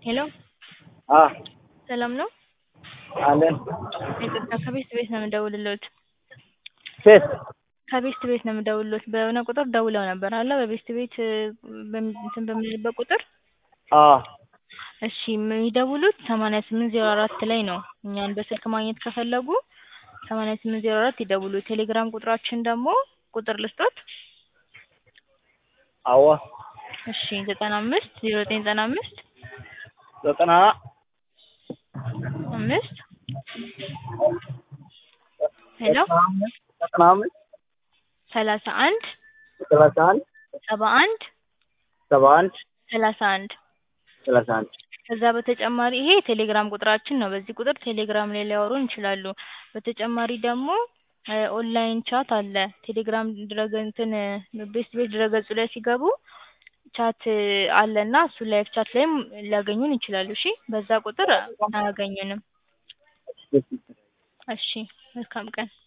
ሄሎ አ ሰላም ነው? አለን ይቅርታ ከቤት ቤት ነው የምደውልልዎት። ሴት ከቤት ቤት ነው የምደውልልዎት። በሆነ ቁጥር ደውለው ነበር አለ በቤት ቤት በሚ- እንትን በምንልበት ቁጥር አ እሺ የሚደውሉት ሰማንያ ስምንት ዜሮ አራት ላይ ነው። እኛን በስልክ ማግኘት ከፈለጉ ሰማንያ ስምንት ዜሮ አራት ይደውሉ። ቴሌግራም ቁጥራችን ደግሞ ቁጥር ልስጦት? አዎ እሺ ዘጠና አምስት ዜሮ ዘጠኝ ዘጠና አምስት ዘጠና አምስት ሄሎ ዘጠና አምስት ሰላሳ አንድ ሰላሳ አንድ ሰባ አንድ ሰባ አንድ ሰላሳ አንድ ሰላሳ አንድ ከዛ በተጨማሪ ይሄ የቴሌግራም ቁጥራችን ነው። በዚህ ቁጥር ቴሌግራም ላይ ሊያወሩን ይችላሉ። በተጨማሪ ደግሞ ኦንላይን ቻት አለ። ቴሌግራም ድረገ እንትን ቤስት ቤት ድረገጹ ላይ ሲገቡ ቻት አለና እሱ ላይቭ ቻት ላይም ሊያገኙን ይችላሉ። እሺ በዛ ቁጥር አያገኙንም። እሺ መልካም ቀን